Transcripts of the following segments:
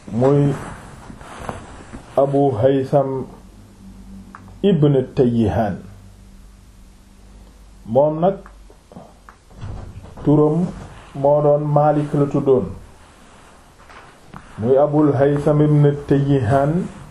muy abu haytham ibn tayyihaan moom nag turam moo doon maalik la tuddoon muy abul haytham ibn tayyihaan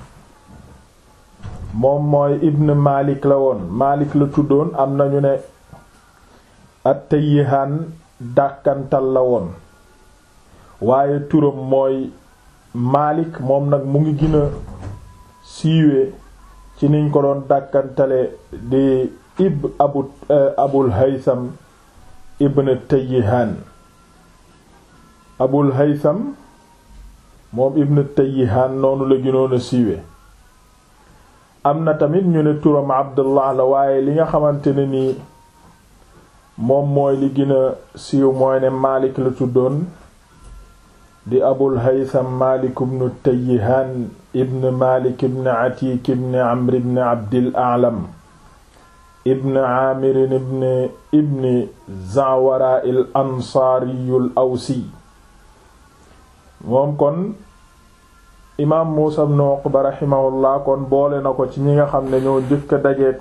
moom mooy ibn maalik la woon maalik la tuddoon am nañu ne at tayyihaan dàkkantal la woon waaye turam mooy maalik moom nag mu ngi gën a siiwee ci niñ ko doon dàkkantale di ib abu abul haytham ibn tayyihaan abul haytham moom ibn tayyihaan noonu la gënoon a siiwee am na tamit ñu ne turam abdullah la waaye li nga xamante ne nii moom mooy li gën a siiw mooy ne maalik la tuddoon di abul haytham maalik ibn tayyihaan ibn maalik ibn atiik ibn amr ibn abdil a'lam ibn aamir ibn ibn zawara al ansaariyu al awsi moom kon imaam muusa ibn uqba raximahullah kon boole na ko ci ñi nga xam ne ñoo njëkk a dajeek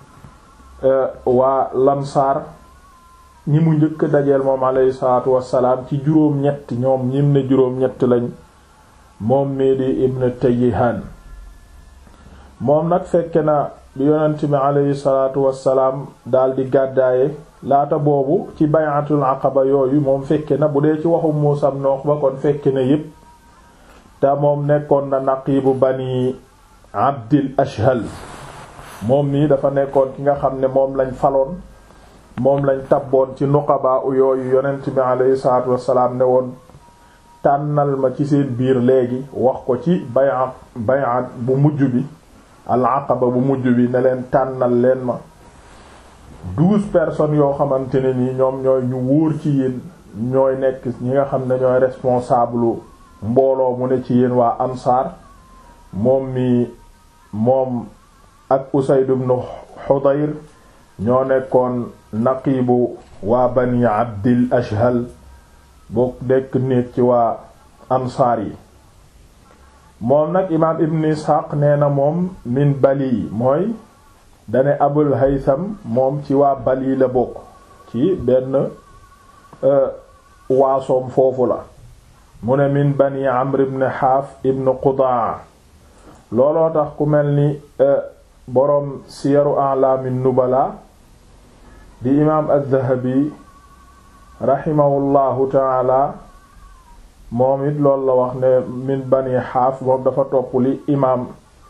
waa lansaar ñi mu njëkk dajeel moom alayhi salaatu wassalaam ci juróom-ñett ñoom ñim ne juróom-ñett lañ moom mii di ibn tayyihaan moom nag fekke na bi yonent bi alayhi salaatu wassalaam daldi gàddaaye laata boobu ci bay'atul aqaba yooyu moom fekke na bu dee ci waxu Muusaa ibn Uqba kon fekke na yépp te moom nekkoon na naqiibu bani abdil ashhal moom mii dafa nekkoon ki nga xam ne moom lañ faloon moom lañ tabboon ci nuqaba u yooyu yonent bi alayhi salaatu wassalaam ne woon tànnal ma ci seen biir léegi wax ko ci bay'at bay'at bu mujj bi al aqaba bu mujj bi ne leen tànnal leen ma douze personnes yoo xamante ne nii ñoom ñooy ñu wóor ci yéen ñooy nekk ñi nga xam ne ñooy responsable mbooloo mu ne ci yéen waa ansaar moom mi moom ak Usayd ibn Hudayr ñoo nekkoon naqiibu waa bani abdil ashhal boo nekk nit ci waa ansaar yi moom nag imaam ibn ishaq nee na moom min bali mooy dane abul haytham moom ci waa bali la bokk ci benn waasoom foofu la mu ne min bani amr ibn haaf ibn qudaa looloo tax ku mel ni boroom siyaru a'lamin nubala di imaam az-zahabi rahimahullahu taala moom it loolu la wax ne min bani xaaf moom dafa topp li imaam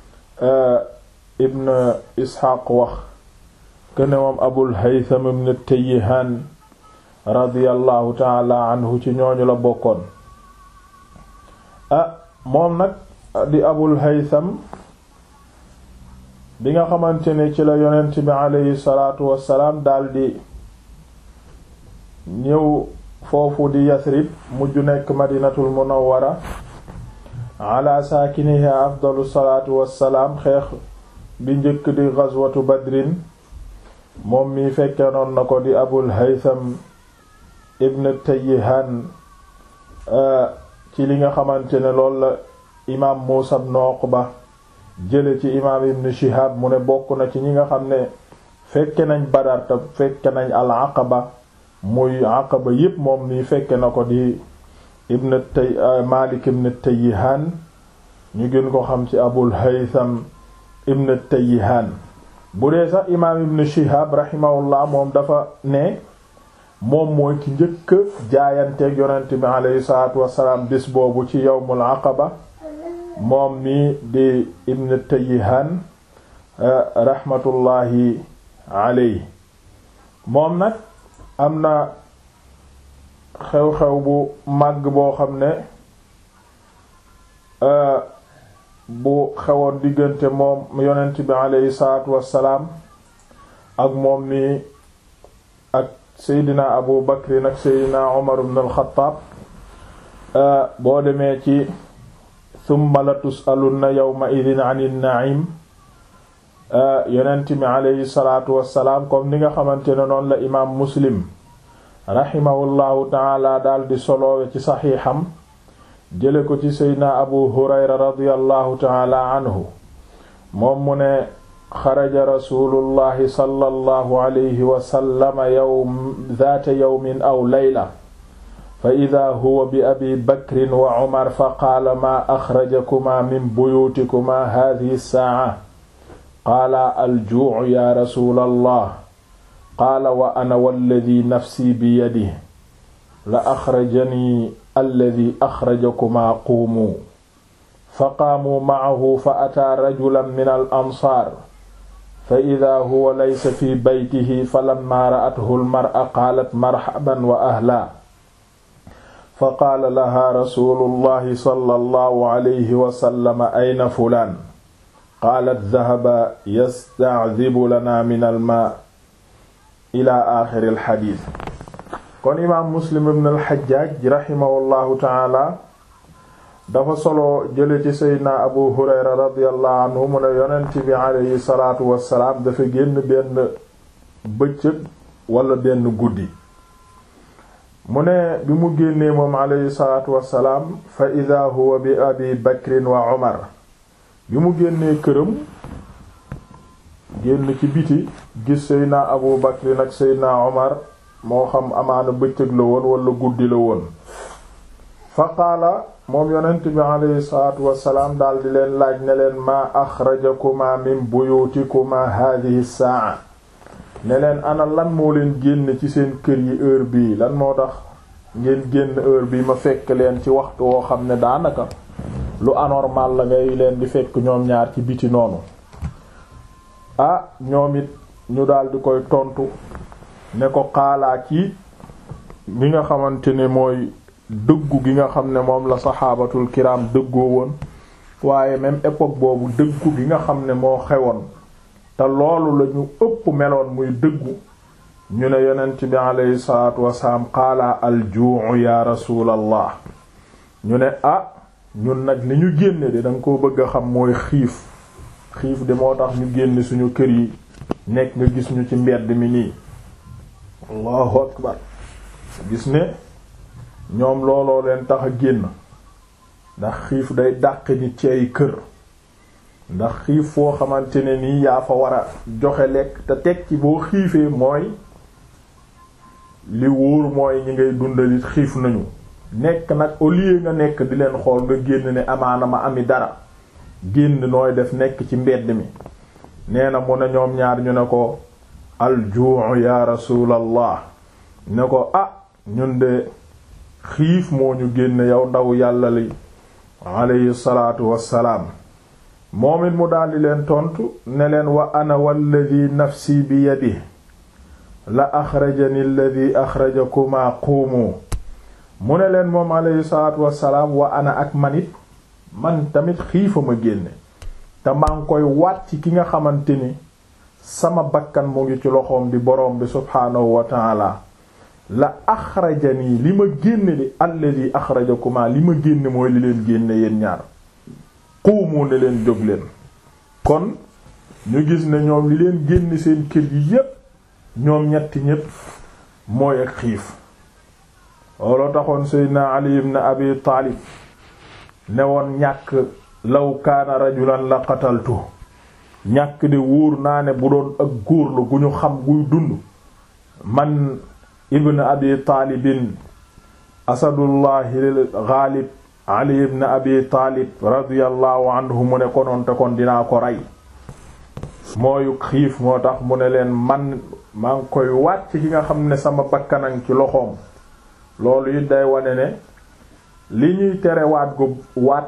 ibn isxaaq wax kene moom abul haytham ibn tayyihaan radiyallahu taala anhu ci ñooñu la bokkoon ah moom nag di abul haytham bi nga xamante ne ci la yonent bi aleyhi salaatu wassalaam daldi ñëw foofu di yasrib mujj nekk madinatul munawwara ala saakiniha afdalu salaatu wassalaam xeex bi njëkk di ghazwatu badrin moom mi fekke noon na ko di abul haytham ibn tayyihaan ci li nga xamante ne loolu la imaam muusa ibn uqba jële ci imaam ibn shihab mu ne bokk na ci ñi nga xam ne fekke nañ badar te fekke nañ al aqaba muy aqaba yépp moom nii fekke na ko di ibn tay malik ibn tayyihaan ñu gën ko xam ci abul haytham ibn tayyihaan bu dee sax imaam ibn shihab rahimahullah moom dafa ne moom mooy ki njëkk jaayanteeg yonent bi aleyhi salaatu wassalaam bis boobu ci yawmul aqaba moom mi di ibn tayyihaan rahmatullahi aley moom nag am na xew-xew bu màgg boo xam ne bu xewoon diggante moom yonent bi aleyhi salaatu wassalaam ak moom mi ak seydina abu bakrin ak seydina umar ibn al-Khattab boo demee ci thumma la tusalunna yawma idin anin na'im yonent bi aleyhi salaatu wassalaam comme ni nga xamante ne noonu la imaam muslim rahimahullahu taala daal di soloowe ci saxiixam jële ko ci seydna abu hurayra radiyallahu taala anhu moom mu ne xaraja rasulullahi sallallahu alayhi wa sallama yawm zaata yawmin aw layla fa ida huwa bi abi bakrin wa umar fa qaala maa axrajakumaa min buyuutikumaa haadihi saaca qaala aljuucu ya rasuulallah qaala wa ana walladi nafsi biyadihi la axrajanii alladi axrajakumaa quumuu fa qaamuu macahu fa ataa rajulan min al ansaar fa ida huwa laysa fi baytihi falammaa ra'athu almar'a qaalat marxaban wa ahlaa fa qaala lahaa rasuulullahi sallallahu alayhi wa sallam ayna fulaan qaalat dahaba yasta'dibu lanaa min almaa ila aaxiri alxadiis kon imaam muslim ibn alxajjaaj raximahullahu taala dafa solo jële ci seydna abu hurayra radiyallahu anhu mu ne yonent bi aleyhi salaatu wassalaam dafa génn benn bëccëg wala benn guddi mu ne bi mu génnee moom aleyhi salaatu wassalaam fa ida huwa bi abi bakrin wa umar bi mu génnee këram génn ci biti gis seydna abu bakrin ak seydna umar moo xam amaana bëccëg la woon wala guddi la woon fa qaala moom yonent bi aleyhi salaatu wassalaam daldi leen laaj ne leen maa axrajakuma min buyutikuma haadihi saa ne leen ana lan moo leen génn ci seen kër yi heure bii lan moo tax ngeen génn heure bii ma fekk leen ci waxtu woo xam ne daanaka lu anormal la ngay leen di fekk ñoom ñaar ci biti noonu ah ñoom it ñu daldi koy tontu ne ko xaalaa ci bi nga xamante ne mooy dëggu gi nga xam ne moom la saxaabatul kiram dëggoo woon waaye même époque boobu dëggu gi nga xam ne moo xewoon te loolu la ñu ëpp meloon muy dëggu ñu ne yonent bi aleyhi salaatu wasalaam qaala aljuu ya rasuulallah ñu ne ah ñun nag li ñu génne de danga ko bëgg a xam mooy xiif xiif de moo tax ñu génne suñu kër yi nekk nga gis ñu ci mbedd mi nii allahu akbar gis ne ñoom looloo leen tax a génn ndax xiif day dàq nit ci ay kër ndax xiif foo xamante ne nii yaa fa war a joxe lekk te teg ci boo xiifee mooy li wóor mooy ñi ngay dundalit xiif nañu nekk nag au lieu nga nekk di leen xool nga génn ne amaana ma ami dara génn nooy def nekk ci mbedd mi nee na mu ne ñoom ñaar ñu ne ko aljuu ya rasulallah ne ko ah ñun de xiif moo ñu génn yow ndaw yàlla li alayhi salaatu wassalaam moom it mu daldi leen tontu ne leen wa ana walladi nafsi bi yadihi la axrajani alladi axrajakuma quumu mu ne leen moom alayhi salaatu wassalaam wa ana ak manit man tamit xiifa ma génne te maa ngi koy waat ci ki nga xamante ni sama bakkan mu ngi ci loxoom di boroom bi subhaanahu wa taala la axrajani li ma génne di alladi axrajakuma li ma génne mooy li leen génne yéen ñaar xuumu ne leen jóg leen kon ñu gis ne ñoom li leen génne seen kër yi yépp ñoom ñetti ñépp mooy ak xiif looloo taxoon seydna ali ibn abi taalib ne woon ñàkk law kaana rajulan la qataltu ñàkk de wóor naa ne bu doon ak góor la gu ñu xam guy dund man ibn abi taalibin asadullahi ghalib ali ibn abi taalib radiyallahu anhu mu ne konoon te kon dinaa ko rey mooy xiif moo tax mu ne leen man maa ngi koy waat ci ki nga xam ne sama bakkanan ci loxoom loolu it day wane ne li ñuy tere waat gu waat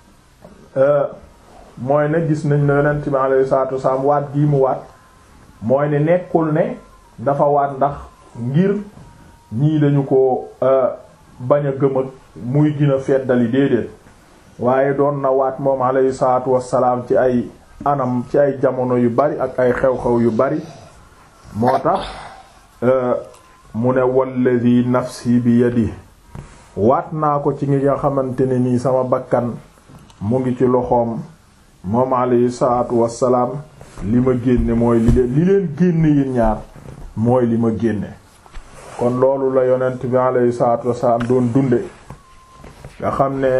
mooy ne gis nañ ne yonent bi alayhi salaatu wasalaam waat gii mu waat mooy ne nekkul ne dafa waat ndax ngir ñii dañu ko bañ a gëm ak muy gën a feddali déedéet waaye doon na waat moom alayhi salaatu wasalaam ci ay anam ci ay jamono yu bari ak ay xew-xew yu bari moo tax mu ne walladi nafsi bi yadi waat naa ko ci ngi nga xamante ne nii sama bakkan mu ngi ci loxoom moom alayhi salaatu wassalaam li ma génne mooy li leen li leen génne yéen ñaar mooy li ma génne kon loolu la yonent bi alayhi salaatu wassalaam doon dunde nga xam ne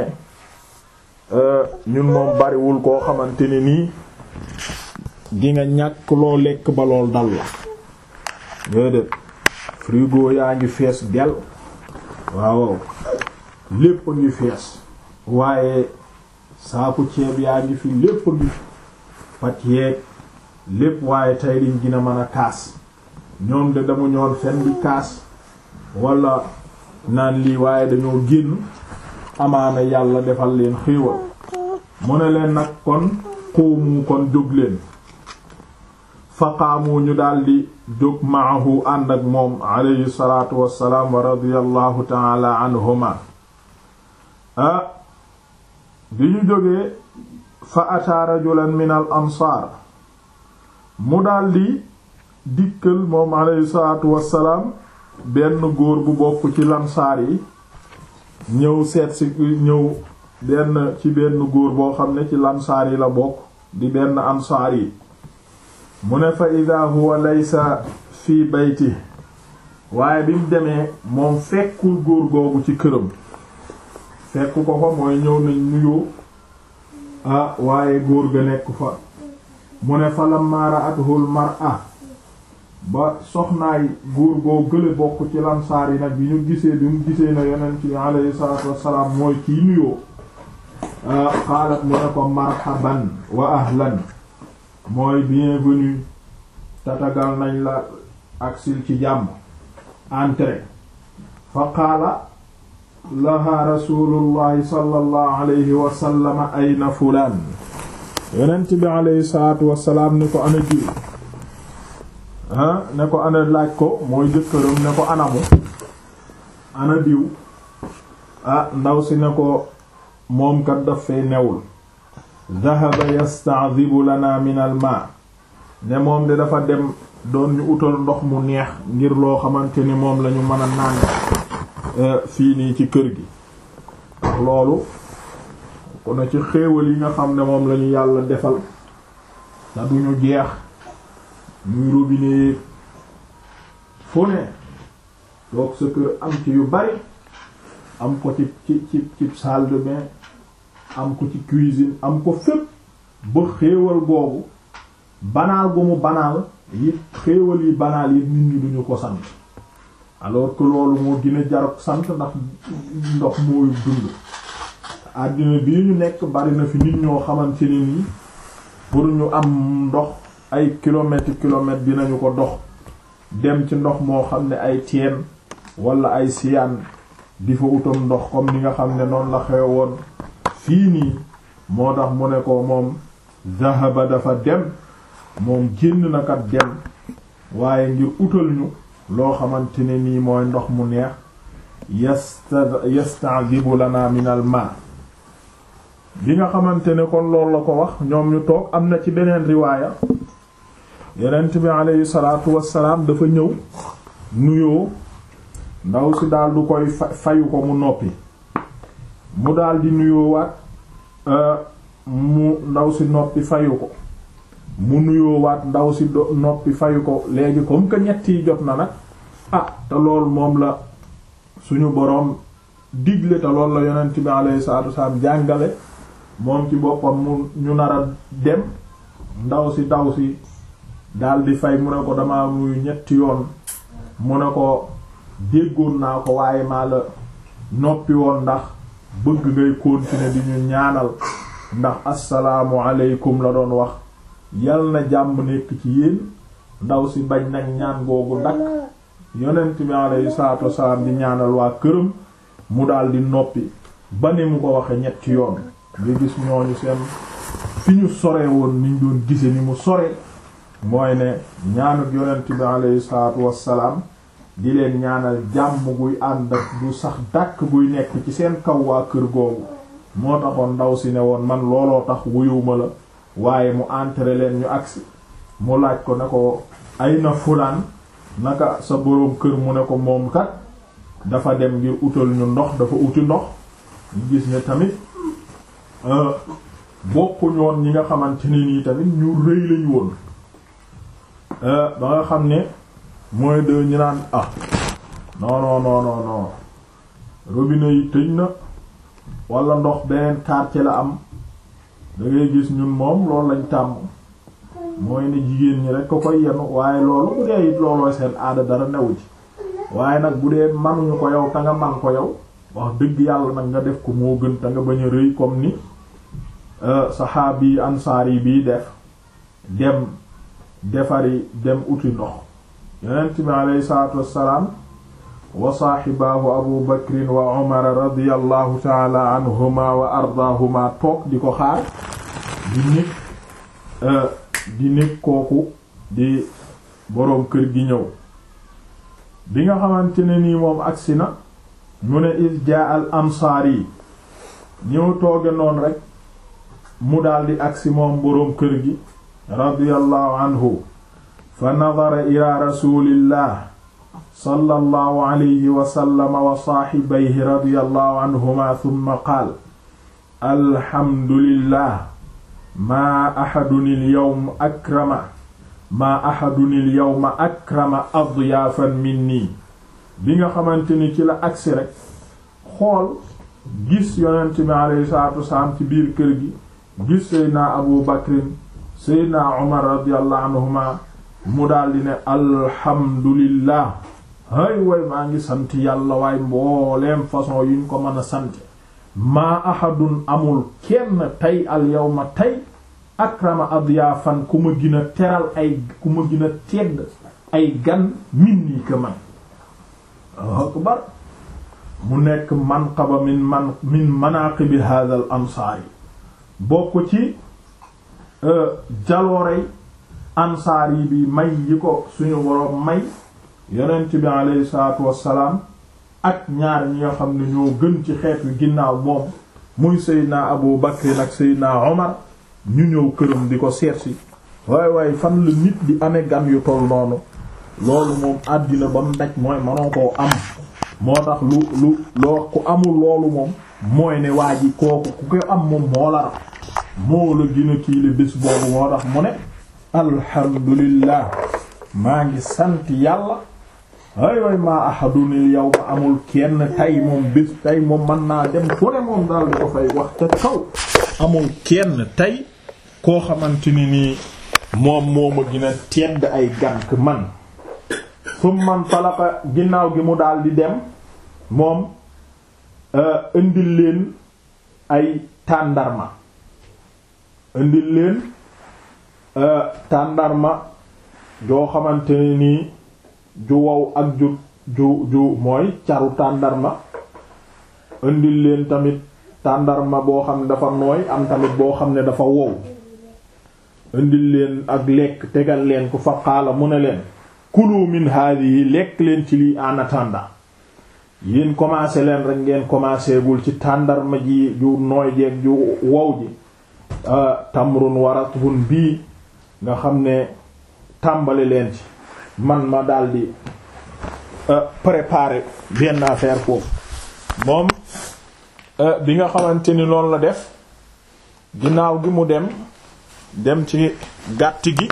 ñun moom bariwul koo xamante ne nii di nga ñàkk loo lekk ba lool dal la déedéet frigo yaa ngi fees del waaw lépp a ngi fees waaye saaku ceeb yaa ngi fi lépp a ngi pat yeeg lépp waaye tey liñ gën a mën a kaas ñoom de dama ñoon fen di kaas wala naan lii waaye dañoo génn amaana yàlla defal leen xéewal mu ne leen nag kon xuumu kon jóg leen faqaamu ñu daldi jóg maahu ànd ak moom alayhi salaatu wassalaam wa radiyallahu taala anhuma ah bi ñu jógee fa ataa rajulan min al ansaar mu daldi dikkal moom alayhi salaatu wassalaam benn góor bu bokk ci lansaar yi ñëw seet si ñëw benn ci benn góor boo xam ne ci lansaar yi la bokk di benn ansaar yi mu ne fa ida huwa laysa fii bayti waaye bi mu demee moom fekkul góor googu ci këram fekk ko fa mooy ñëw nañ nuyoo ah waaye góor ga nekk fa mu ne fa lamma ra'atuhul mar'a ba soxnaay góor goo gële bokk ci lansaar yi nag bi ñu gisee bi mu gisee na yonent bi alayhi salaatu wassalaam mooy kii nuyoo xaalat mu ne ko marhaban wa ahlan mooy bienvenue tatagal nañ la aksil ci jàmm entrée fa qaala laha rasulullahi sallallahu alayhi wa sallam ayna fulaan yonent bi alayhi salaatu wassalaam ni ko ana jiw ah ne ko ana laaj ko mooy jëkkëram ne ko anamu ana diw ah ndaw si ne ko moom kat daf fay newul dhahaba yasta'dhibu lana min al ma ne moom de dafa dem doon ñu utal ndox mu neex ngir loo xamante ni moom lañu mën a naan fii nii ci kër gi loolu ko na ci xéewal yi nga xam ne moom lañu yàlla defal te duñu jeex muy robinet fu ne toog sa kër am ci yu bari am ko ci ci ci ci salle de bain am ko ci cuisine am ko fépp ba xéewal boobu banaal gu mu banaal yi xéewal yi banaal yi nit ñi duñu ko sant alors que loolu moo gën a jar sant ndax ndox mooy dund àddina bii ñu nekk bari na fi nit ñoo xamante ne nii pour ñu am ndox ay kilomètres kilomètres dinañu ko dox dem ci ndox moo xam ne ay teen wala ay siyaan di fa utam ndox comme ni nga xam ne noonu la xew woon fii nii moo tax mu ne ko moom zahaba dafa dem moom génn na kat dem waaye ngir utal ñu loo xamante ne nii mooy ndox mu neex yasta yasta'dibu lana min al ma bi nga xamante ne kon loolu la ko wax ñoom ñu toog am na ci beneen riwaaya yonent bi aleyhi salaatu wassalaam dafa ñëw nuyoo ndaw si daal du koy fayu ko mu noppi mu daal di nuyoo waat mu ndaw si noppi fayu ko mu nuyoo waat ndaw si do noppi fayu ko léegi comme que ñett yi jot na nag ah te lool moom la suñu boroom digle te lool la yonent bi aleyhi salaatu wassalaam jàngale moom ci boppam mu ñu nar a dem ndaw si ndaw si daal di fay mu ne ko dama muy ñetti yoon mu ne ko déggoon naa ko waaye maa la noppi woon ndax bëgg ngay continuer di ñu ñaanal ndax assalaamu aleykum la doon wax yal na jàmm nekk ci yéen ndaw si bañ nag ñaan googu dakk yonent bi alayhi salaatu wassalaam di ñaanal waa këram mu daal di noppi ba ni mu ko waxe ñetti yoon nga gis ñooñu seen fi ñu sore woon niñ doon gise ni mu sore mooy ne ñaanuk yonent bi alayhi salaatu wassalaam di leen ñaanal jàmm guy ànd ak du sax dàkk guy nekk ci seen kaw waa kër googu moo taxoon ndaw si ne woon man looloo tax wuyuma la waaye mu entré leen ñu agsi mu laaj ko ne ko ay na fulaan naka sa boroom kër mu ne ko moom kat dafa dem ngir utal ñu ndox dafa uti ndox ñu gis ne tamit bokku ñoon ñi nga xamante ne nii tamit ñu rëy lañu woon ba nga xam ne mooy de ñu naan ah non non non non non robinet yi tëj na wala ndox beneen quartier la am da ngay gis ñun moom loolu lañ tàmm mooy ne jigéen ñi rek ko koy yenu waaye loolu bu dee it loolooy seen aada dara newu ci waaye nag bu dee manuñu ko yow te nga man ko yow wax dëgg yàlla nag nga def ko moo gën te nga bañ a rëy comme ni saxaabi ansaari bii def dem defari dem uti ndox yonent bi aleyhi salaatu wassalaam wa saaxibaahu abu bakrin wa umar radiyallahu taala anhuma wa ardaahuma toog di ko xaar di nit di nit kooku di boroom kër gi ñëw bi nga xamante ne nii moom agsi na mu ne is jaa al ansaar yi ñëw tooge noonu rek mu daldi agsi moom boroom kër gi radiyallahu anhu fa nadara ila rasulillah sallallahu alayhi wa sallam wa saaxibayhi radiyallahu anhuma thumma qaal alhamdulillah maa ahadun al-yawm akrama maa ahadun al-yawma akrama adyaafan minni bi nga xamante ni ci la agsi rek xool gis yonent bi alayhi salaatu wasalaam ci biir kër gi gis seydna abu bakrin seydna umar radiyallahu anhuma mu daldi ne alhamdulillah hay way maa ngi sant yàlla waay mbooleem façon yuñ ko mën a sant maa ahadun amul kenn tey al yawma tey akrama adyafan ku ma gën a teral ay ku ma gën a tedd ay gan min nii que man akbar mu nekk manqaba min man min manaqibi hadha al ansaari bokk ci jaloorey ansaar yi bi may yi ko suñu boroom may yonent bi aleyhi salaatu wassalaam ak ñaar ñi nga xam ne ñoo gën ci xeet wi ginnaaw moom muy seydna abu bakrin ak seydna omar ñu ñëw këram di ko seetsi waay waay fan la nit di amee gan yu toll noonu loolu moom àddina ba mu daj mooy manoo koo am moo tax lu lu loo ku amul loolu moom mooy ne waa ji kooku ku ko am moom moo la rax moo la gën a kii la bés boobu moo tax mu ne alhamdulillah maa ngi sant yàlla ay way maa ahadunil yow ma amul kenn tay moom bés tay moom mën naa dem fu ne moom daal di ko fay wax ca kaw amul kenn tey koo xamante ni nii moom moo ma gën a tedd ay gànk man fu man falaka ginnaaw gi mu daal di dem moom indil leen ay tàndarma indil leen tàndarma joo xamante ni nii ju wow ak ju ju ju mooy caru tàndarma indil leen tamit tàndarma boo xam ne dafa nooy am tamit boo xam ne dafa wow indil leen ak lekk tegal leen ko fa qaala mu ne leen kulu min hadihi lekk leen ci lii en attendant yéen commencé leen rek ngeen commencé gul ci tàndarma ji ju nooy jeeg ju wow ji tamrun waratbun bii nga xam ne tàmbali leen ci man ma daldi préparer benn affaire foofu moom bi nga xamante ni loolu la def ginnaaw gi mu dem dem ci gàtt gi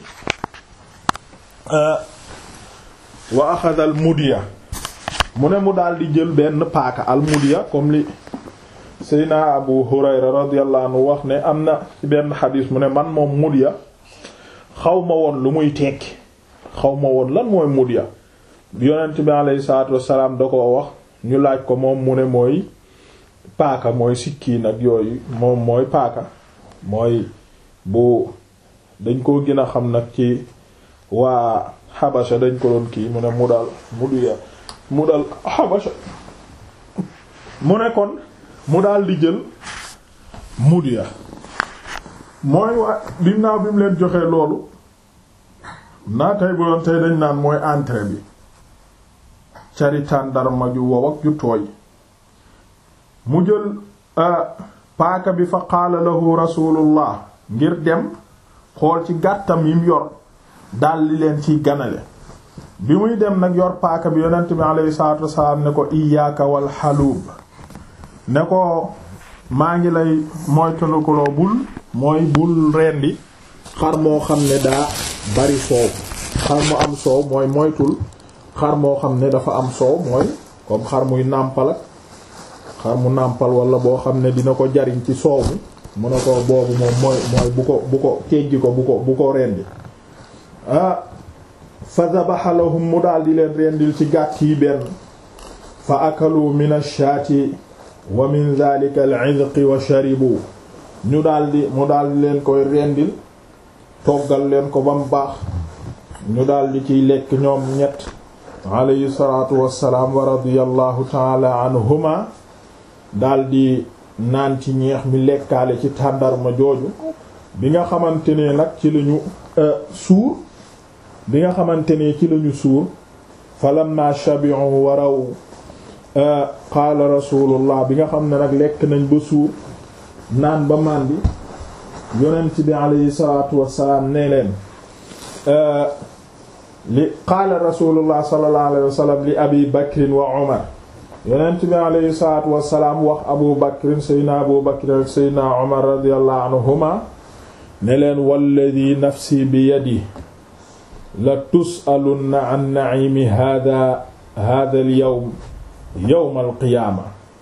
wa axada al mudiya mu ne mu daal di jël benn paaka al mudiya comme li Seydina Abu Hurayra radiyallahu anhu wax ne am na ci benn xadiis mu ne man moom mudiya xaw ma woon lu muy tekki xaw ma woon lan mooy mudiya yonent bi alayhi salaatu wassalaam da ko wax ñu laaj ko moom mu ne mooy paaka mooy sikkiin ak yooyu moom mooy paaka mooy bu dañ ko gën a xam nag ci waa xabasha dañ ko doon kii mu ne mu dal mu duya mu dal xabasha mu ne kon mu daal di jël mudiya mooy waa ginnaaw bi mu leen joxee loolu naa tey bu doon tey dañ naan mooy entrée bi cari tàndarma ju wow ak ju tooy mu jël paaka bi fa qaala lahu rasulullah ngir dem xool ci gàttam yim yor daldi leen ciy ganale bi muy dem nag yor paaka bi yonent bi alayhi salaatu wasalaam ne ko iyaaka wal xaluub ne ko maa ngi lay moytandikuloo bul mooy bul rendi xar moo xam ne daa bari soow xar mu am soow mooy moytul xar moo xam ne dafa am soow mooy comme xar muy nàmpal ak xar mu nàmpal wala boo xam ne dina ko jariñ ci soow mi mu ne ko boobu moom mooy mooy bu ko bu ko teggi ko bu ko bu ko rendi ah fa dabaxa lahum mu daal di leen rendil ci gàtt yi benn fa akalu min ash-shaati wa min dhalika al-'idqi wa sharibu ñu daldi mu daldi leen koy rendil toggal leen ko ba mu baax ñu daldi ciy lekk ñoom ñett alayhi salaatu wassalaam wa radiyallahu taala anhuma daldi naan ci ñeex mi lekkaale ci tàndarma jooju bi nga xamante ne nag ci lañu suur bi nga xamante ne ci lañu suur falamma shabi'u waraw qaala rasulullah bi nga xam ne nag lekk nañ ba suur naan ba màndi yonent bi alayhi salaatu wassalaam ne leen li qaala rasulullah sallallahu alayhi wa sallam li abi bakrin wa umar yonent bi alayhi salaatu wassalaam wax abu bakrin seydna abu bakrin ak seydna umar radiyallahu anhuma ne leen walladi nafsi bi yadi la tus'alunna an na'imi hada hada al yawm yawm al qiyaama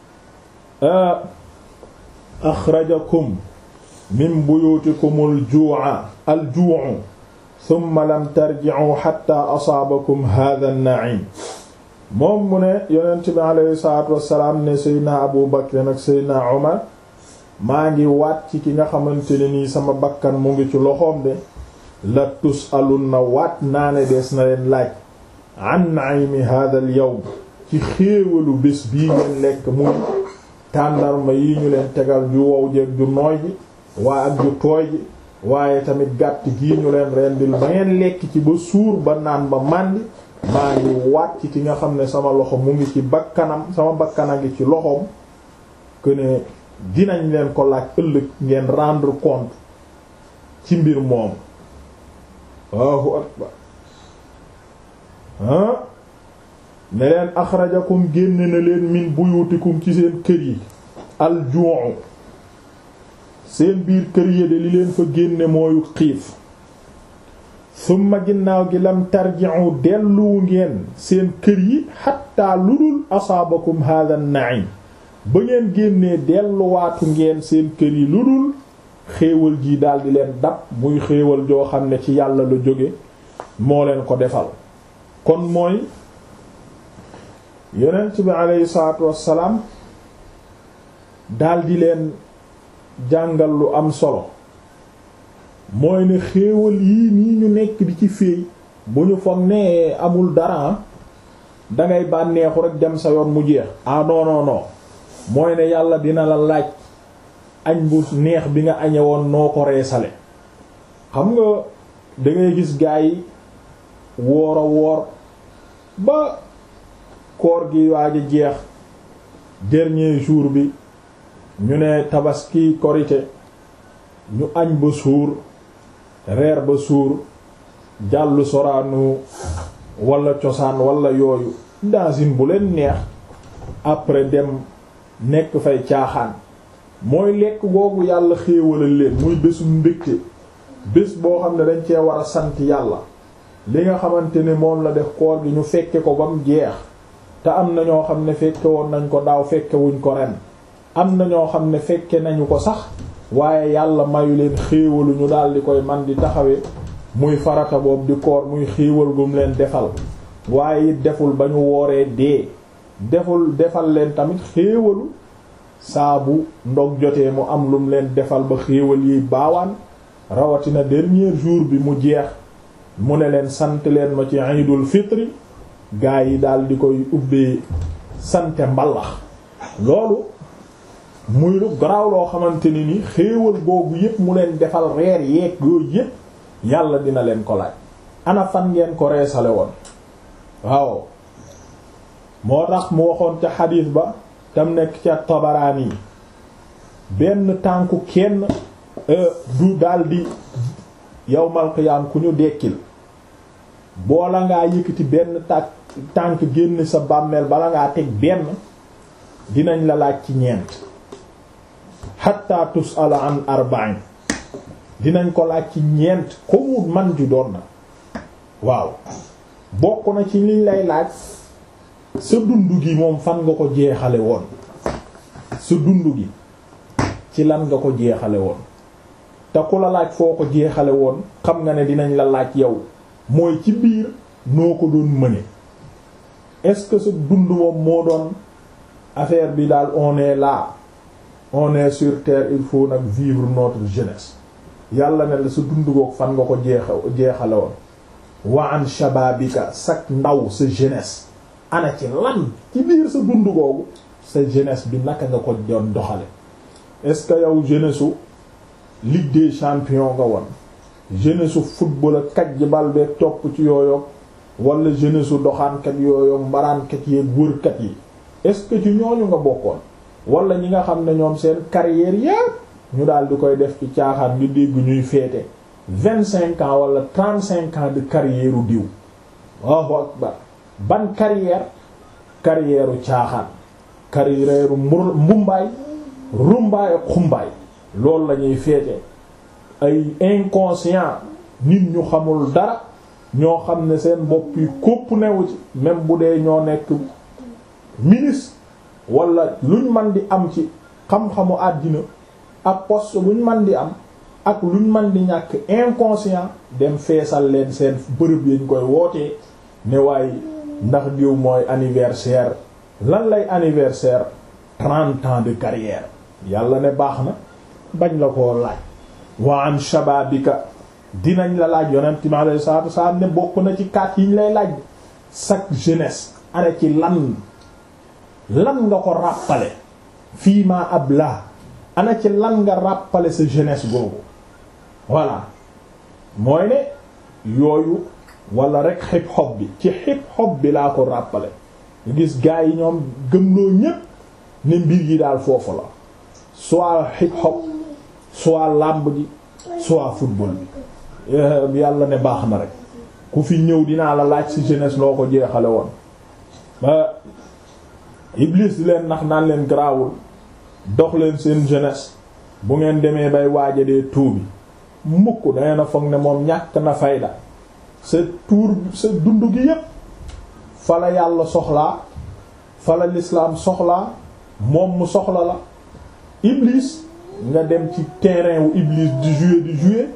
axrajakum min buyutikum al juu'a al juu'u thumma lam tarji'u hatta asaabakum hadha an-na'im moom mu ne yonent bi alayhi salaatu wassalaam ne seydna abu bakr ak seydna umar maa ngi waat ci ki nga xamante ne nii sama bakkan mu ngi ci loxoom de la tus'alunna waat naa ne dees na leen laaj an na'imi hadha al-yawm ci xéewalu bés bii ngeen lekk muy tàndarma yi ñu leen tegal ju wow jeeg ju nooy ji waa ak ju tooy ji waaye tamit gàtt gii ñu leen rendil ba ngeen lekk ci ba suur ba naan ba màndi maa ngi waat ci ki nga xam ne sama loxo mu ngi ci bakkanam sama bakkana ngi ci loxoom que ne dinañ leen ko laaj ëllëg ngeen rendre compte ci mbir moom Allahu akbar ah ne leen axrajakum génne na leen min buyutikum ci seen kër yi alju'u seen biir kër yi de li leen fa génne mooyu xiif summa ginnaaw gi lam tarji'u delluwu ngeen seen kër yi xatta lu dul asaabakum hadha an-na'im ba ngeen génnee delluwaatu ngeen seen kër yi lu dul xéewal ji daldi leen dab muy xéewal joo xam ne ci yàlla la jóge moo leen ko defal kon mooy yonent bi aleyhi salaatu wassalaam daldi leen jàngal lu am solo mooy ne xéewal yii nii ñu nekk di ci féey bu ñu foog ne amul dara dangay bànneexu rek dem sa yoon mu jeex ah non non non mooy ne yàlla dina la laaj añ bu neex bi nga añe woon noo ko reesale xam nga dangay gis gaa yi woor a woor ba koor gi waaj a jeex dernier jour bi ñu ne tabaski korite ñu añ ba suur reer ba suur jàll soraanu wala cosaan wala yooyu dasin bu leen neex après dem nekk fay caaxaan mooy lekk googu yàlla xéewalal leen muy bésum mbégte bés boo xam ne dañ cee war a sant yàlla li nga xamante ne moom la def koor gi ñu fekke ko ba mu jeex te am na ñoo xam ne fekke woon nañ ko daaw fekke wuñ ko ren am na ñoo xam ne fekke nañu ko sax waaye yàlla mayu leen xéewalu ñu daal di koy man di taxawee muy farata boobu di koor muy xéewal gum leen defal waaye it deful ba ñu wooree dee deful defal leen tamit xéewalu saabu ndog jotee mu am lum leen defal ba xéewal yi baawaan rawatina dernier jour bi mu jeex mu ne leen sant leen ma ci iidul fitri gaa yi daal di koy ubbee sante mbalax loolu muy lu garaaw loo xamante ni ni xéewal boobu yépp mu leen defal reer yeeg yooyu yépp yàlla dina leen ko laaj ana fan ngeen ko reesale woon waaw moo tax mu waxoon ca xadiis ba tam nekk ca Tabaraani yi benn tànku kenn du daldi yawmal qiyaam ku ñu dekkil boola ngaa yëkkati benn tànk tànk génn sa bàmmeel bala ngaa teg benn dinañ la laaj ci ñeent hatta tus'ala an arba'in dinañ ko laaj ci ñeent ko mu man ju doon na waaw bokk na ci liñ lay laaj sa dund gi moom fan nga ko jeexale woon sa dund gi ci lan nga ko jeexale woon te ku la laaj foo ko jeexale woon xam nga ne dinañ la laaj yow mooy ci biir noo ko doon mëne est-ce que sa dund moom moo doon affaire bi daal on est là on est sur terre il faut nag vivre notre jeunesse yàlla ne la sa dund goog fan nga ko jeexa jeexale woon wa an shababika sa ndaw sa jeunesse ana ci lan ci biir sa dund googu sa jeunesse bi naka nga ko doon doxale est-ce que yow jeunesse su Ligue des champions nga woon jeunesse su football ak kaj bal beeg topp ci yooyu wala jeunesse su doxaankat yooyu mbaraankat yeeg wërkat yi est-ce que ci ñooñu nga bokkoon wala ñi nga xam ne ñoom seen carrière yépp ñu daal di koy def ci caaxaan ngi dégg ñuy féete vingt cinq ans wala trente cinq ans de carrière u diw Allahu akbar ban carrière carrière u caaxaan carrière u mbumbaay rumbaay ak xumbaay loolu la ñuy féete ay inconscient nit ñu xamul dara ñoo xam ne seen bopp yi kópp newu ci même bu dee ñoo nekk ministre wala luñ man di am ci xam-xamu àddina ak poste buñ man di am ak luñ man di ñàkk inconscient dem feesal leen seen bërëb yañ koy wootee ne waaye ndax diw mooy anniversaire lan lay anniversaire trente ans de carrière yàlla ne baax na bañ la koo laaj wa an shababika dinañ la laaj yonent mi alayhi salaatu wasalaam ne bokk na ci kaat yi ñu lay laaj chaque jeunesse ana ci lan lan nga ko ràppale fii ma ab la ana ci lan nga ràppale sa jeunesse googu voilà mooy ne yooyu wala rek hip hop bi ci hip hop bi laa ko ràppale nga gis gars yi ñoom gëmloo ñépp ne mbir yi daal foofu la soit hip hop soit làmb gi soit football bi yàlla ne baax na rek ku fi ñëw dinaa la laaj ci jeunesse loo ko jeexale woon ba Iblis di leen nax naan leen garaawul dox leen seen jeunesse bu ngeen demee bay waaja dee tuubi mukk dangeen a foog ne moom ñàkk na fayda sa tuur sa dund gi yépp fa la yàlla soxlaa fa la l'islam soxlaa moom mu soxla la Iblis nga dem ci terrain wu Iblis di jouer di jouer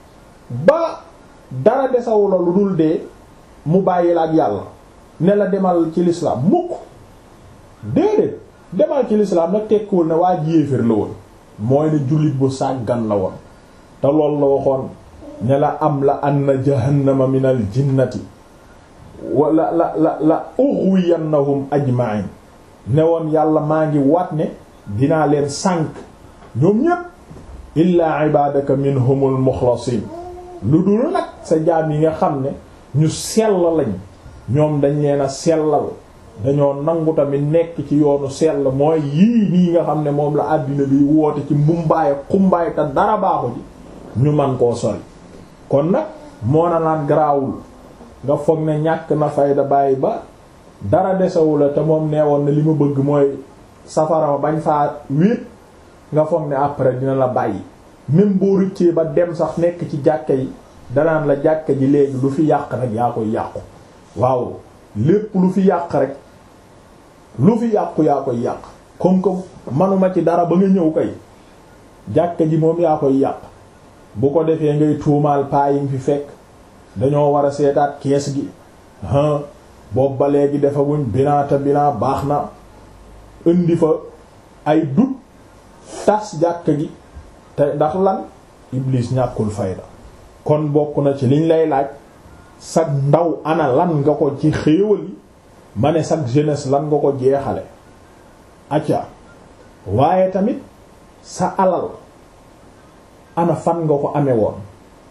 ba dara desawu la lu dul dee mu bàyyi la ak yàlla ne la demal ci l'islam mukk déedéet demal ci l'islam nag tekkiwul ne waa ji yéeféer la woon mooy ne jullit bu sàggan la woon te loolu la waxoon ne la am la anna jahannama min al jinnati wala la la la ughwiyannahum ajma'in ne woon yàlla maa ngi waat ne dinaa leen sànk ñoom ñépp illaa ibadaka minhumul mukhlasin lu dul nag sa jaam yi nga xam ne ñu sell lañ ñoom dañ leen a sellal dañoo nangu tamit nekk ci yoonu sell mooy yii nii nga xam ne moom la àddina bi woote ci mbumbaay xumbaay te dara baaxu ji ñu man koo sori kon nag moo na naan garaawul nga foog ne ñàkk na fayda bàyyi ba dara desewu la te moom neewoon na li ma bëgg mooy safara ma bañ faa wéet nga foog ne après dina la bàyyi même boo rëccee ba dem sax nekk ci jàkka yi danaan la jàkka ji léegi lu fi yàq rek yaa koy yàqu waaw lépp lu fi yàq rek lu fi yàqu yaa koy yàq comme que manuma ci dara ba nga ñëw kay jàkka ji moom yaa koy yàq bu ko defee ngay tuumaal paa yi fi fekk dañoo war a seetaat kees gi ah boobu ba léegi defaguñ binaata binaa baax na indi fa ay dut tas jàkka gi te ndax lan Iblis ñàkkul fayda kon bokk na ci liñ lay laaj sag ndaw ana lan nga ko ci xéewal yi ma ne sag jeunesse lan nga ko jeexale acca waaye tamit sa alal ana fan nga ko amee woon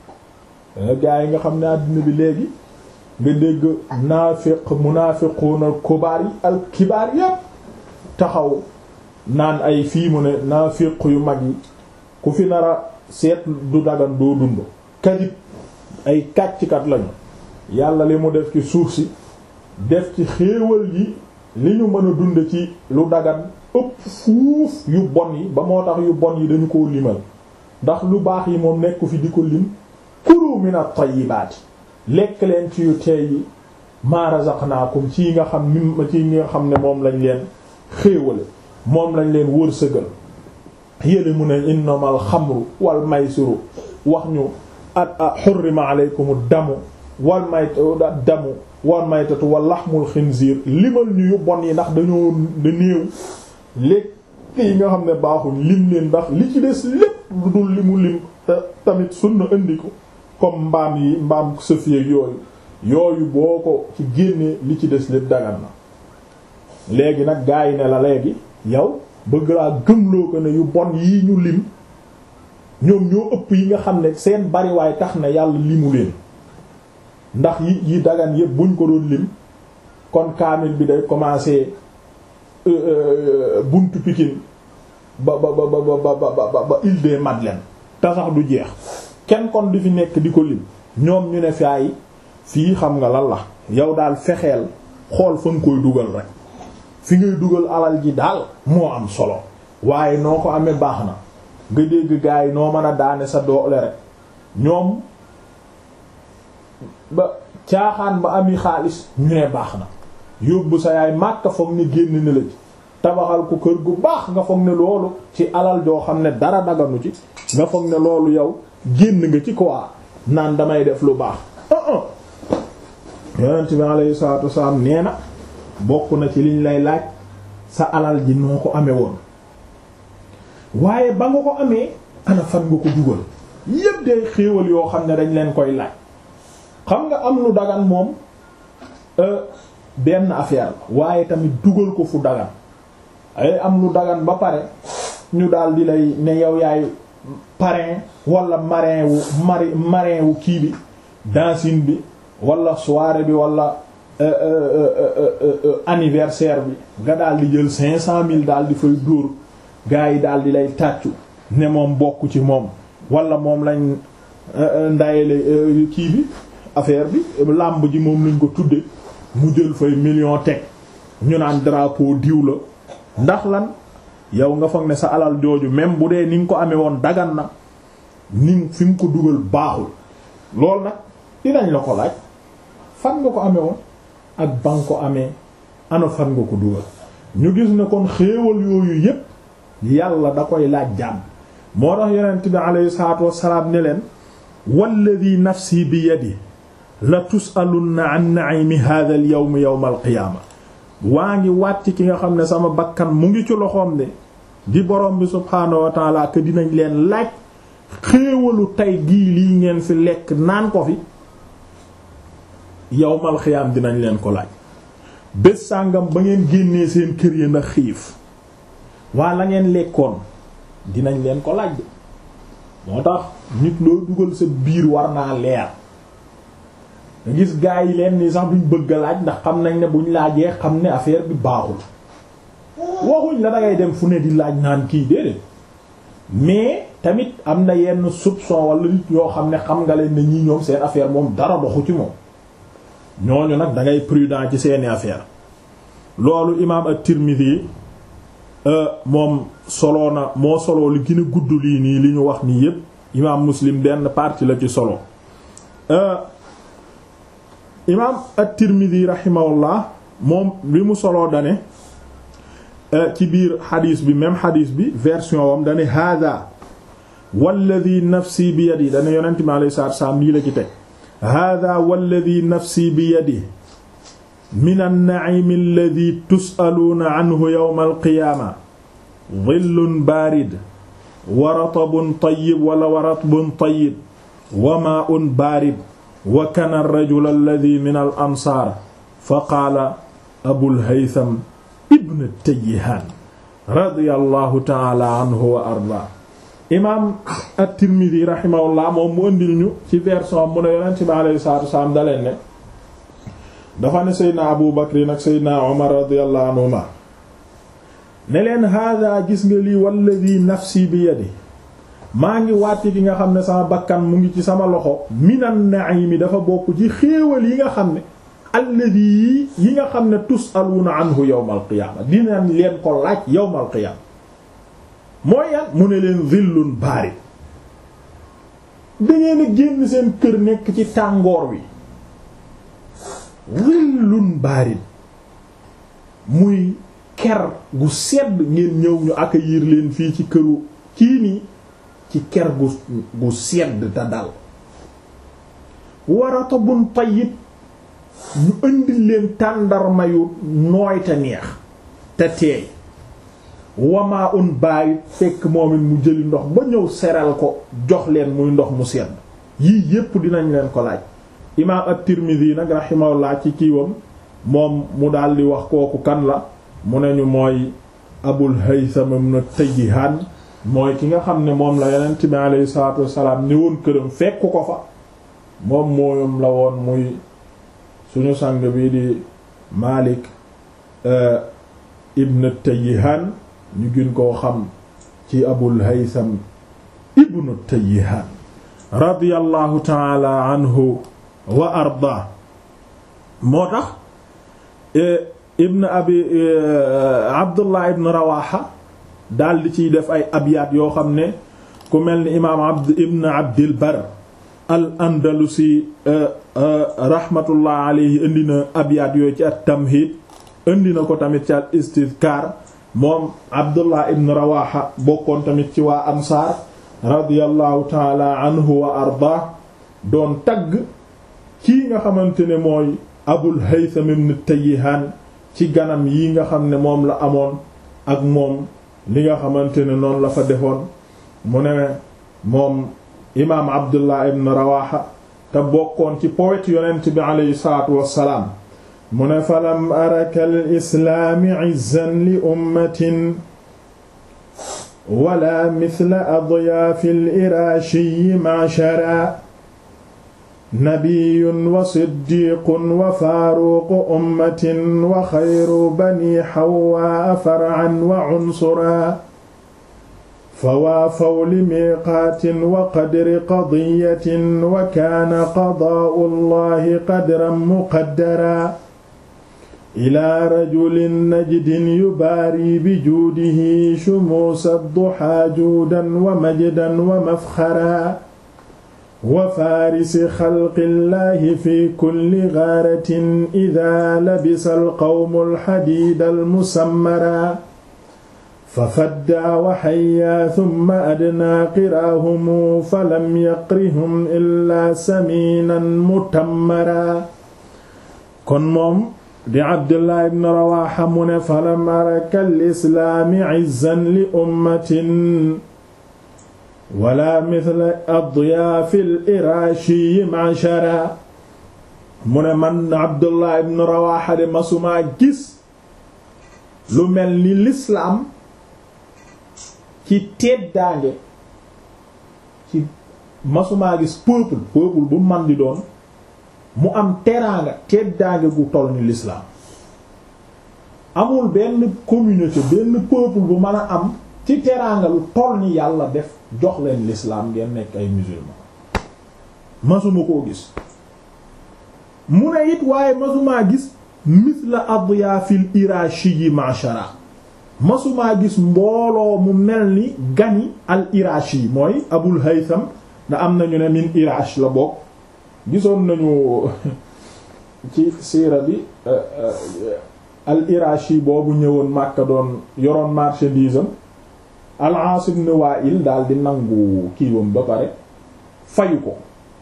gaa yi nga xam ne àddina bi léegi nga dégg naafiq munaafiquuna kubaar yi al kibaar yépp taxaw naan ay fii mu ne naafiq yu mag yi ku fi nara seet du dagan doo dund kadib ay kàcckat lañu yàlla li mu def ci suuf si def ci xéewal yi li ñu mën a dund ci lu dagan ëpp fuuf yu bon yi ba moo tax yu bon yi dañu ko limal ndax lu baax yi moom nekku fi di ko lim kulu min at-tayyibaati lekk leen ci yu teey yi ma razaqnaakum ci nga xam mi ci nga xam ne moom lañ leen xéewale moom lañ leen wërsëgal yéle mu ne innamal xamru wal maysiru wax ñu at xurrima aleykumu damu wal maytatu damu wal maytatu wal laxmul xinziir limal ñu yu bon yi ndax dañoo da néew léegi yi nga xam ne baaxuñ lim leen ndax li ci des lépp lu dul li mu lim tamit sunna indi ko comme mbaam yi mbaam sëfieg yooyu yooyu boo ko ci génnee li ci des lépp dagan na léegi nag gaa yi ne la léegi yow bëgg laa gëmloo ko ne yu bon yii ñu lim ñoom ñoo ëpp yi nga xam ne seen bariwaay tax na yàlla limu leen ndax yi yi dagan yépp buñ ko doon lim kon kaamil bi day commencer buntu Pikine ba ba ba ba ba ba ba Île des Madeleines te sax du jeex kenn kon di fi nekk di ko lim ñoom ñu ne faay fii xam nga lan la yow daal fexeel xool fa nga koy dugal rek fi ngay dugal alal ji daal moo am solo waaye noo ko amee baax na nga dégg gaa yi noo mën a daane sa doole rek ñoom ba caaxaan ba ami xaalis ñu ne baax na yóbbu sa yaay màkka foog ne génn na la ci tabaxal ko kër gu baax nga foog ne loolu ci alal joo xam ne dara daganu ci nga foog ne loolu yow génn nga ci quoi naan damay def lu baax yonent bi alayhi salaatu wasalaam nee na bokk na ci liñ lay laaj sa alal ji noo ko amee woon waaye ba nga ko amee ana fan nga ko dugal yépp day xéewal yoo xam ne dañ leen koy laaj xam nga am lu dagan moom benn affaire la waaye tamit dugal ko fu dagan ay am lu dagan ba pare ñu daal di lay ne yow yaay parrain wala marin wu mari marin wu kii bi dancing bi wala soirée bi wala anniversaire bi nga daal di jël cinq cent mille daal di fay dóor gars yi daal di lay tàccu ne moom bokk ci moom wala moom lañ ndayele kii bi affaire bi làmb ji moom lañ ko tudde mu jël fay million teg ñu naan drapeau diw la ndax lan yow nga foog ne sa alal jooju même bu dee ni nga ko amee woon dagan na ni fi nga ko dugal baaxul loolu nag dinañ la ko laaj fan nga ko amee woon ak ba nga ko amee ana fan nga ko dugal ñu gis ne kon xéewal yooyu yépp yàlla da koy laaj jàmm moo tax yonent bi alayhi salaatu wassalaam ne leen walladi nafsi bi yadi la tusalunna an na'imi hadha al yawm yawm al qiyaama waa ngi wàcc ki nga xam ne sama bakkan mu ngi ci loxoom de di borom bi subhaanahu wa taala que dinañ leen laaj xéewalu tey gii lii ngeen fi lekk naan ko fi yawmal xiyaam dinañ leen ko laaj bés sàngam ba ngeen génnee seen kër yi ndax xiif waa la ngeen lekkoon dinañ leen ko laaj de moo tax nit loo dugal sa biir war naa leer nga gis gaa yi leen ni sax duñ bëgg a laaj ndax xam nañ ne buñ laajee xam ne affaire bi baaxul waxuñ la dangay dem fu ne di laaj naan kii déedéet mais tamit am na yenn soupçon wala nit yoo xam ne xam nga leen ne ñii ñoom seen affaire moom dara doxu ci moom ñooñu nag da ngay prudent ci seeni affaire loolu imaam at-Tirmidhi moom soloo na moo soloo li gën a gudd lii nii li ñu wax nii yépp imaam Muslim benn partie la ci solo imaam at-Tirmidhi rahimahullah moom li mu soloo dane ci biir xadiis bi même xadiis bi version wam dane hada walladi nafsi bi yadi dane yonent mi alayhi salaatu salaam lii la ci teg hada walladi nafsi bi yadi min an-na'im alladhi tus'aluuna anhu yawma al-qiyaama dhillun baarid wa ratabun tayyib wala wa ratbun tayyib wa maa'un baarid wa kana ar-rajulu alladhi min al-ansaar fa qaala abul haytham ibn tayyihaan radiyallahu ta'ala anhu wa ardaa imaam at-Tirmidhi rahimahullah moom mu ëndil ñu ci version mu ne yonent bi alayhi salaatu wa salaam daleen ne dafa ne Seydina Abu Bakr nag Seydina Umar radiyallahu anhuma ne leen hada gis nga lii walladhi nafsi bi yadi maa ngi wàcc ki nga xam ne sama bakkan mu ngi ci sama loxo minan na'imi dafa bokk ci xéewal yi nga xam ne alladhi yi nga xam ne tus'aluna anhu yawmal qiyaama dinañ leen ko laaj yawmal qiyaama mooy yan mu ne leen zillun baarid dangeen a génn seen kër nekk ci tàngoor wi zillun baarid muy ker gu sedd ngeen ñëw ñu accueillir leen fii ci këru kii nii ci ker gu gu sedd te dal warata bun tayyib ñu indil leen tàndarma yu nooy te neex te teey wamaa un bàyyi fekk moom it mu jëli ndox ba ñëw seral ko jox leen muy ndox mu sedd yii yépp dinañ leen ko laaj imaam at-Tirmidhi nag rahimahullah ci kiiwam moom mu daldi wax kooku kan la mu ne ñu mooy Abul Haytham ibn Tayyihan mooy ki nga xam ne moom la yonent bi alayhi salaatu wassalaam ñëwoon këram fekk ko fa moom mooyam la woon muy suñu sang bi di Malik ibn Tayyihan ñu gën koo xam ci Abul Haytham ibn Tayyihan radiyallahu ta'ala anhu wa arda moo tax ibn abi Abdullah ibn Rawaha daal di ciy def ay abyaat yoo xam ne ku mel ni imaam abd ibn abdil bar al andalusi rahmatullah alayhi indi na abyaat yooyu ci at tamhid indi na ko tamit ci al istidkar moom abdullah ibn rawaha bokkoon tamit ci waa ansaar radiyallahu taala anhu wa arda doon tagg kii nga xamante ne mooy abul haytham ibn tayyihan ci ganam yi nga xam ne moom la amoon ak moom li nga xamante ne noonu la fa defoon mu ne moom imaam abdullah ibn rawaha te bokkoon ci poète yonent bi aleyhi salaatu wassalaam mu ne falam araka al islaami izzan li ummatin wala mithla adyaafi al iraashi ma'shara nabiyun wa siddiqun wa faaruqu ummatin wa xayru bani xawaa far'an wa cunsura fawaafaw li miiqaatin wa qadri qadiyatin wa kaana qadaa'u llahi qadran muqaddara ilaa rajulin najdin yubaari bijuudihi shumuusa duhaa juudan wa majdan wa mafxara wa faarisi xalqillaahi fi kulli gaaratin idaa labisa alqawmu alxadiida almusammara fa faddaa wa xayyaa summa adnaa qiraahumu falam yaqrihum illaa samiinan mutammara kon moom di Abdullah ibn Rawaaxa mu ne falam araka alislaami izzan li ummatin wala mithla adyaafi al-iraashi ma'shara mu ne man Abdullah ibn Rawaha de masumaa gis lu mel ni lislaam ci teddaange ci masumaa gis peuple peuple bu man di doon mu am teraanga teddaange gu toll ni lislaam amul benn communauté benn peuple bu mën a am ci teraanga lu toll ni yàlla def jox leen l'islam ngeen nekk ay musulman masuma koo gis mu ne it waaye masumaa gis mithla adyaafil irashi yi mashara masumaa gis mbooloo mu mel ni gani al irashi mooy abul haytham da am nañu ne min irash la bokk gisoon nañu ci siira bi al irashi boobu ñëwoon Makka doon yoroon marchandise am al-Aas ibn Wa'il daal di nangu kiiwam ba pare fayu ko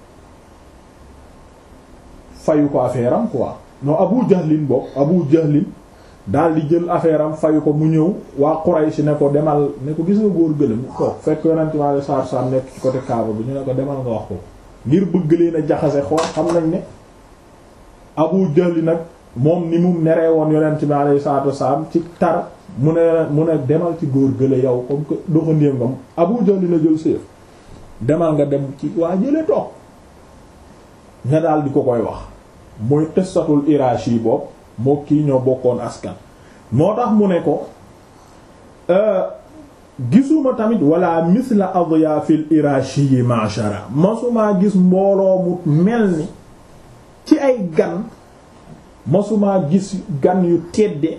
fayu ko affaire am quoi non Abu Jahlin bokk Abu Jahlin daal di jël affaire am fayu ko mu ñëw waa Quraysh ne ko demal ne ko gis nga góor gëlëm toog fekk yonent mi alayhi salaatu salaam nekk ci côté Kaaba bi ñu ne ko demal nga wax ko ngir bëgg leen a jaxase xool xam nañ ne Abu Jahl nag moom ni mu neree woon yonent mi alayhi salaatu salaam ci tar mu ne mu ne demal ci góor gële yow comme que doxandéem ngam Abu Jahl na jël séef demal nga dem ci waa jële toog nga daal di ko koy wax muy qissatul Irashi boobu moo kii ñoo bokkoon askan moo tax mu ne ko gisuma tamit wala misla adyafil Irashi yi mashara masumaa gis mbooloo mu mel ni ci ay gan masumaa gis gan yu tedde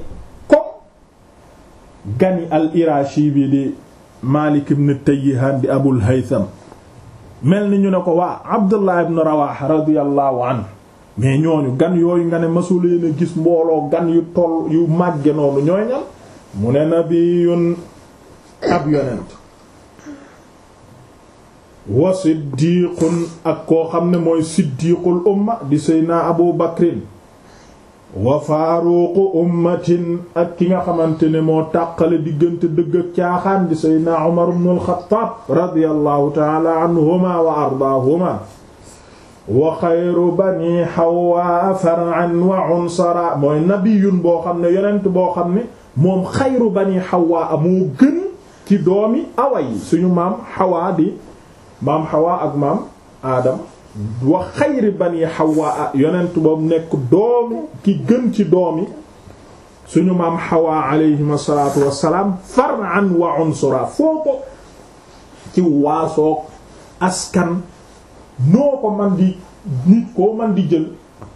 gani al irashi bi di Malik ibn Tayyihan di Abul Haytham mel ni ñu ne ko waa Abdullah ibn Rawaha radiyallahu anhu mais ñooñu gan yooyu nga ne masuleen a gis mbooloo gan yu toll yu màgge noonu ñooy ñal mu ne nabiyun ab yonent wa siddiqun ak koo xam ne mooy siddiqul umma di seydna abu bakrin wa faaruqu ummatin ak ki nga xamante ne moo tàqale diggante dëgg ak caaxaan di seydna umar ibn al-Khattab radiyallahu ta'ala anhuma wa ardaahuma wa xayru bani Hawwa far'an wa unsara mooy nabiyun boo xam ne yonent boo xam ne moom xayru bani Hawwa moo gën ci doomi awa yi suñu maam Hawa di maam Hawa ak maam Adam wa xayri bani Hawa yonent boobu nekk doomi ki gën ci doomi suñu maam Hawa alayhim asalaatu wassalaam far'an wa unsura foo ko ci waasoog askan noo ko man di nit koo man di jël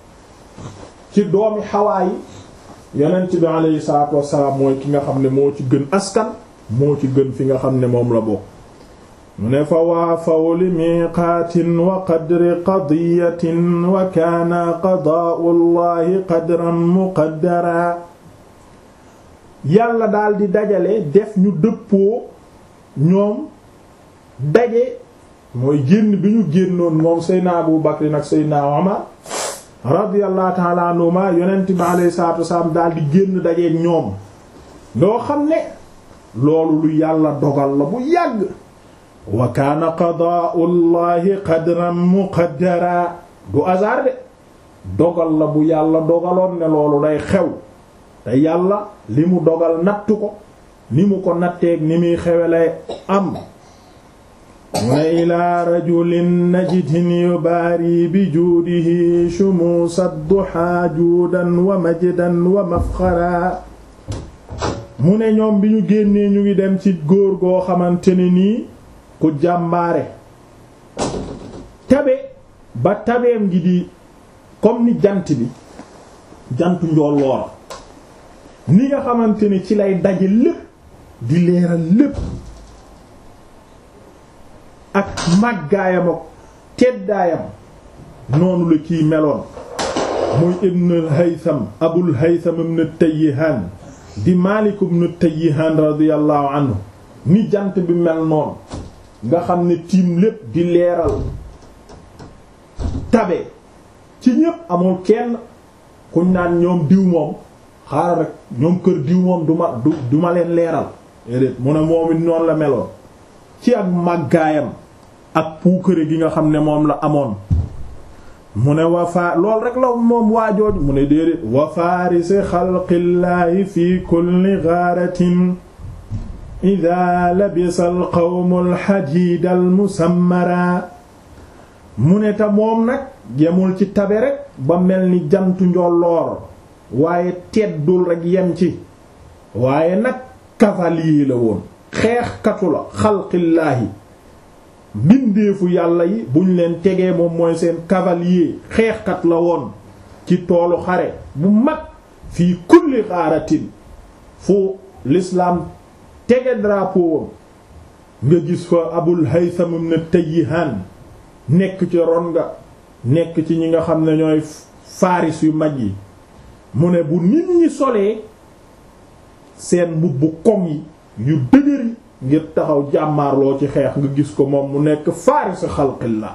ci doomi Hawa yi yonent bi alayhi salaatu wassalaam mooy ki nga xam ne moo ci gën askan moo ci gën fi nga xam ne moom la bokk mu ne fa waafaw li miiqaatin wa qadri qadiyatin wa kaana qadaa'u llahi qadran muqaddara yàlla daal di dajale def ñu dëppoo ñoom daje mooy génn bi ñu génnoon moom seydna Abu Bakr nag seydna Umar radiyallahu ta'ala anhuma yonent bi alayhi salaatu wasalaam daal di génn dajeek ñoom loo xam ne loolu lu yàlla dogal la bu yàgg wa kaana qadaa'u llahi qadran muqaddara du hasard de dogal la bu yàlla dogaloon ne loolu day xew te yàlla li mu dogal nattu ko ni mu ko natteeg ni muy xewe lay am mu ne ilaa rajulin najdin yubaari bi juudihi shumuusa duhaa juudan wa majdan wa mafxara mu ne ñoom bi ñu génnee ñu ngi dem ci góor goo xamante ne nii ku jàmbaare tabe ba tabeem gi di comme ni jant bi jantu njolloor ni nga xamante ni ci lay daje lépp di leeral lépp ak màggaayam ak teddaayam noonu la kiy meloon muy ibn al-Haytham Abul Haytham ibn Tayyihan di Maalik ibn Tayyihan radiyallahu anhu ni jant bi mel noonu nga xam ne tiim lépp di leeral tabe ci ñépp amul kenn kuñ naan ñoom diw moom xaaral rek ñoom kër diw moom du ma du du ma leen leeral déedéet mu ne moom it noonu la meloon ci ak màggaayam ak puukare gi nga xam ne moom la amoon mu ne wafaa lool rek la moom waajooj mu ne déedéet wa farisi xalqillaahi fi kulli gaaratin ida labisa al qawmu al xadiid al musammara mu ne ta moom nag yemul ci tabe rek ba mel ni jantu njolloor waaye teddul rek yem ci waaye nag cavalier la woon xeexkatu la xalqillaahi mbindeefu yàlla yi buñ leen tegee moom mooy seen cavalier xeexkat la woon ci toolu xare bu mag fii kulli xaaratin fu l'islam tege drapeau nga gis fa abul haytham ibn tayyihan nekk ci ron nga nekk ci ñi nga xam ne ñooy faaris yu mag yi mu ne bu nit ñi solee seen mbubbu koŋ yi yu dëgëri ngir taxaw jàmmaarloo ci xeex nga gis ko moom mu nekk faaris xalqillah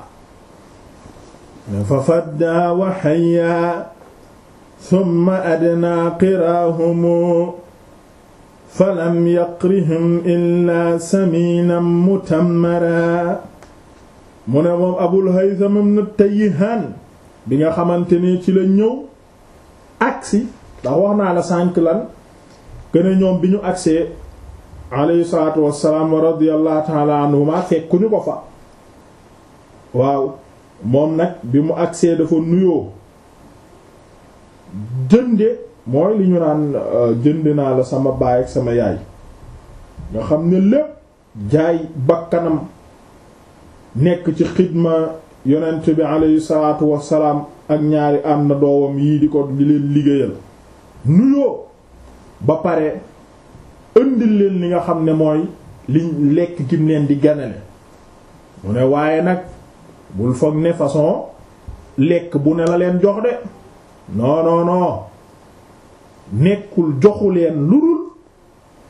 fa fadda wa hayya thumma adna qiraahumu falam yaqrihim illa saminan mutammara mu ne moom abul haytham ibn tayyihan bi nga xamante ni ci la ñëw agsi ndax wax naa la sànk lan gën ñoom bi ñu agsee alayhi salaatu wassalaam wa radiyallahu ta'ala anhuma fekkuñu ko fa waaw moom nag bi mu agsee dafa nuyoo jënde mooy li ñu naan jënd naa la sama baay ak sama yaay nga xam ne lépp jaay bakkanam nekk ci xidma yonent bi alayhi salaatu wassalaam ak ñaari am na doowam yii di ko di leen liggéeyal nuyoo ba pare ëndil leen li nga xam ne mooy liñ lekk gim leen di ganale mu ne waaye nag bul foog ne façon lekk bu ne la leen jox de non non non nekkul joxu leen lu dul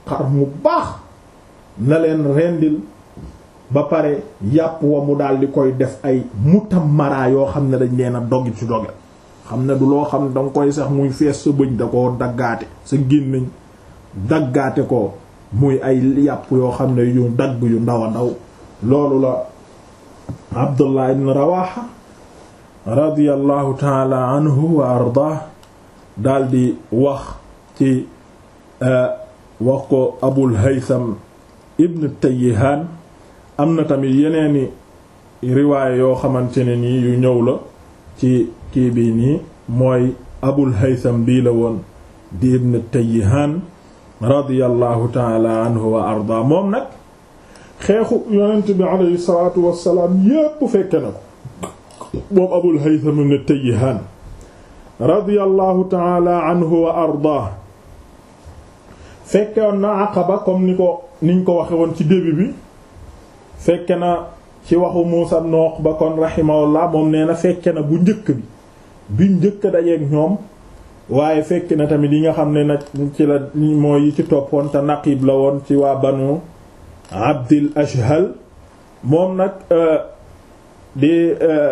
xar mu baax na leen rendil ba pare yàpp wa mu daal di koy def ay mutamara yoo xam ne dañ leen a doggi ci doge xam ne du loo xam ne danga koy sax muy fees sa bëñ da koo daggaate sa gémmiñ daggaate ko muy ay yàpp yoo xam ne yu dagg yu ndaw a ndaw loolu la Abdullah ibn Rawaha radiyallahu taala anhu wa ardah daldi wax ci wax ko Abul Haytham ibn Tayyihan am na tamit yeneeni riwaaya yoo xamante ne nii yu ñëw la ci kii bii nii mooy Abul Haytham bii la woon di ibn Tayyihan radiyallahu taala anhu wa arda moom nag xeexu yonent bi alayhi salaatu wassalaam yépp fekke na ko moom Abul Haytham ibn Tayyihan radiyallahu taala anhu wa arda fekkewoon na Aqaba comme ni ko niñ ko waxe woon ci début bi fekke na ci waxu Muusa ibn Uqba kon rahimahullah moom nee na fekke na bu njëkk bi bi njëkk dajeek ñoom waaye fekk na tamit yi nga xam ne nag ci la mooy yi ci toppoon te naqib la woon ci waa banu Abdil Ashhal moom nag di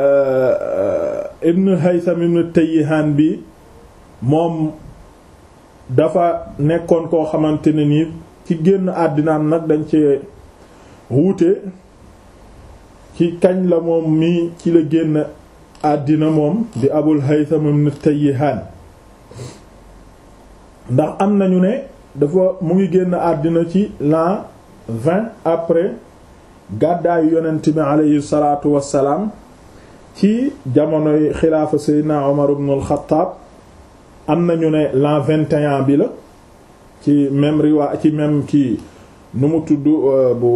Ibn Haytham ibn Tayyihan bi moom dafa nekkoon koo xamante ne nii ci génn àddinaam nag dañ ci wuute ci kañ la moom mii ci la génn àddina moom di Abul Haytham ibn Tayyihan ndax am nañu ne dafa mu ngi génn àddina ci l'an vingt après gàddaayu yonent bi aleyhi salaatu wassalaam ci jamonoy xilaafa Seydina Omar ibn al-Khattab am nañu ne l'an vingt et un bi la ci même riwaa ci même kii nu mu tudd bu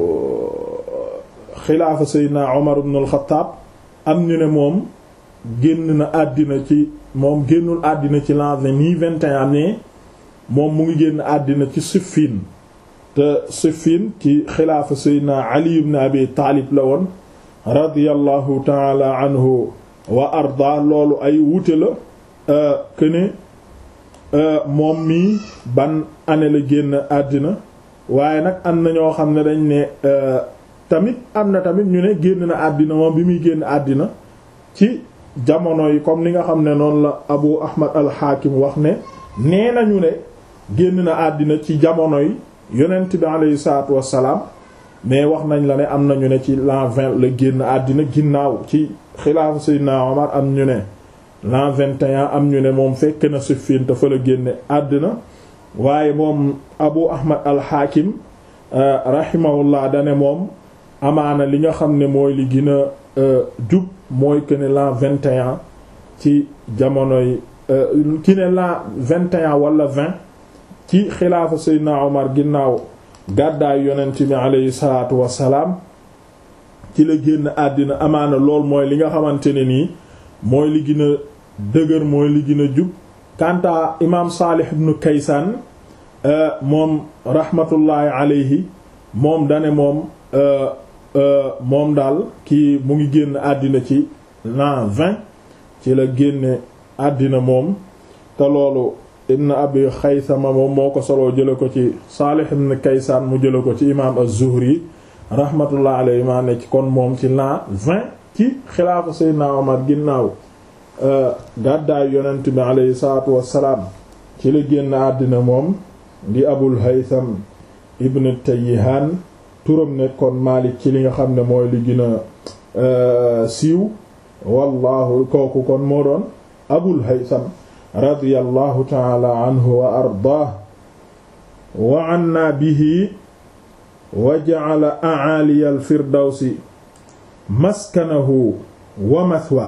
xilaafa Seydina Omar ibn al-Khattab am ñu ne moom génn na àddina ci moom génnul àddina ci l'an nii vingt et un mais moom mu ngi génn àddina ci Siffin te Siffin ci xilaafa Seydina Ali ibn Abi Taalib la woon radiyallahu taala anhu wa arda loolu ay wute la que ne moom mii ban année la génn àddina waaye nag am na ñoo xam ne dañ ne tamit am na tamit ñu ne génn na àddina moom bi muy génn àddina ci jamono yi comme ni nga xam ne noonu la Abu Ahmad al-Hakim wax ne nee nañu ne génn na àddina ci jamono yi yonent bi aleyhi salaatu wassalaam mais wax nañ la ne am nañu ne ci l'an vingt la génn àddina ginnaaw ci xilaafa Seydina Omar am ñu ne l'an vingt et un am ñu ne moom fekk na Siffin te fa la génne àddina waaye moom Abu Ahmad al-Hakim rahimahullah dane moom amaana li nga xam ne mooy li gën a jub mooy que ne l'an vingt et un ci jamonoy ki ne l'an vingt et un wala vingt ci xilaafa Seydina Omar ginnaaw gàddaayu yonent bi aleyhi salaatu wassalaam ci la génn àddina amaana lool mooy li nga xamante ne nii mooy li gën a dëgër mooy li gën a jub kanta imaam Saalih ibn Kaysaan moom rahmatullahi aleyhi moom dane moom moom daal kii mu ngi génn àddina ci l'an vingt ci la génne àddina moom te loolu ibn abi xaysama moom moo ko soloo jële ko ci Saalih ibn Kaysaan mu jële ko ci imaam az-Zuhri rahmatullah alayhi maa ne ci kon moom ci l'an vingt ci xilaafa Seydina Omar ginnaaw gàddaayu yonent bi alayhi salaatu wassalaam ci la génn àddina moom di Abul Haytham ibn Tayyihan turam nekkoon Maalik ci li nga xam ne mooy li gën a siiw wallahu kooku kon moo doon Abul Haytham radiyallahu taala anhu wa ardaah wa anna bihi wa ja'ala a'aliya al-firdawsi maskanahu wa mathwa